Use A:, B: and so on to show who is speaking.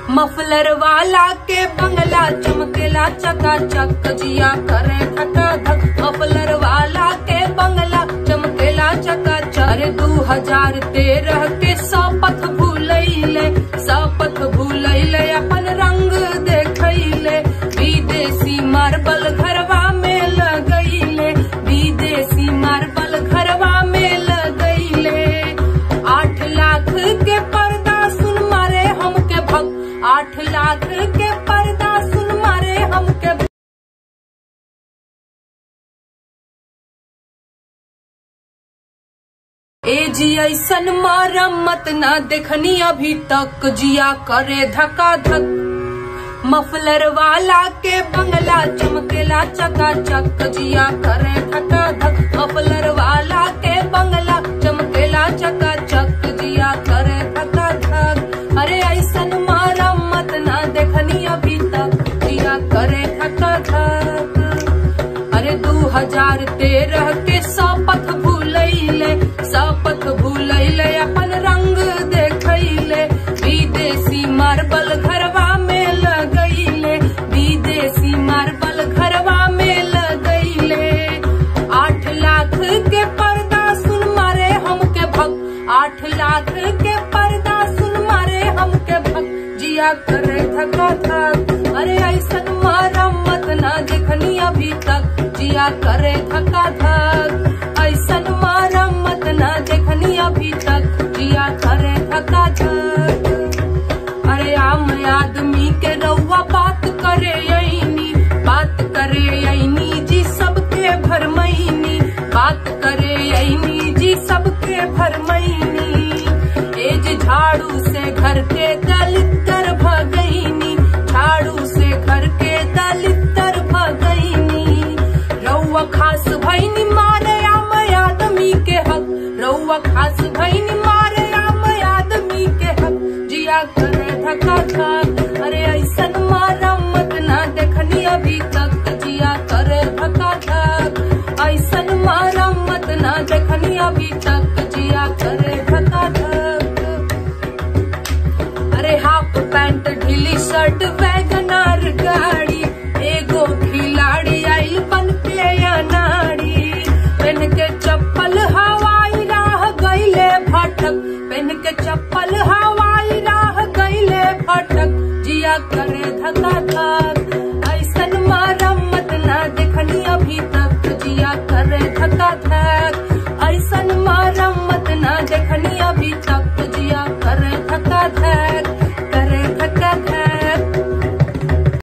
A: Muffler वाला के बंगला चमकेला चकाचक जिया करे धका धक मफलर वाला के बंगला चमकेला चकाचक अरे दू हजार तेरह के शपथ भूलैले शपथ भूलैले अपन रंग देखैले विदेशी मार्बल घरवा में लगैले विदेशी मार्बल घरवा में लगैले आठ लाख के पर्दा सुन मारे हमके भग आठ लाख के पर्दा सुन मारे हमके भग। ए जी ऐसन मरम्मत ना देखनी अभी तक जिया करे धका धक मफलर वाला के बंगला चमकेला चकाचक जिया करे धका धक मफलर वाला के बंगला चमकेला चकाचक जिया करे धका धक अरे ऐसन मरम्मत ना देखनी अभी तक जिया करे धका धक अरे दू हजार तेरह के शपथ भूलैले शपथ भूलैले अपन रंग देखैले विदेशी मार्बल घरवा में लगैले विदेशी मार्बल घरवा में लगैले आठ लाख के पर्दा सुन मारे हमके भग आठ लाख के पर्दा सुन मारे हमके भग जिया करे धका धक अरे ऐसन मरम्मत ना देखनी अभी तक जिया करे धका धक ऐसन मरम्मत ना देखनी अभी तक जिया करे धका धक अरे आम आदमी के रउआ बात करे यही बात करे यही जी सबके भरमैनी बात करे यही जी सबके भरमैनी एज झाड़ू से घर के दलितर भगैनी झाड़ू से घर के दलितर भगैनी रउआ खास भैनी मारे आम आदमी के हक रउआ खास भैनी मारे आम आदमी के हक जिया करे धका धक अरे ऐसन मरम्मत ना देखनी अभी तक जिया करे धका धक ऐसन मरम्मत ना देखनी अभी तक जिया करे धका धक अरे हाफ पैंट ढीली शर्ट वैगनार गाड़ी एगो खिलाड़ी आइल बन के अनाड़ी पेन के चप्पल हवाई राह गईले भटक पेन के चप्पल हवाई राह गईले भटक जिया करे धका धक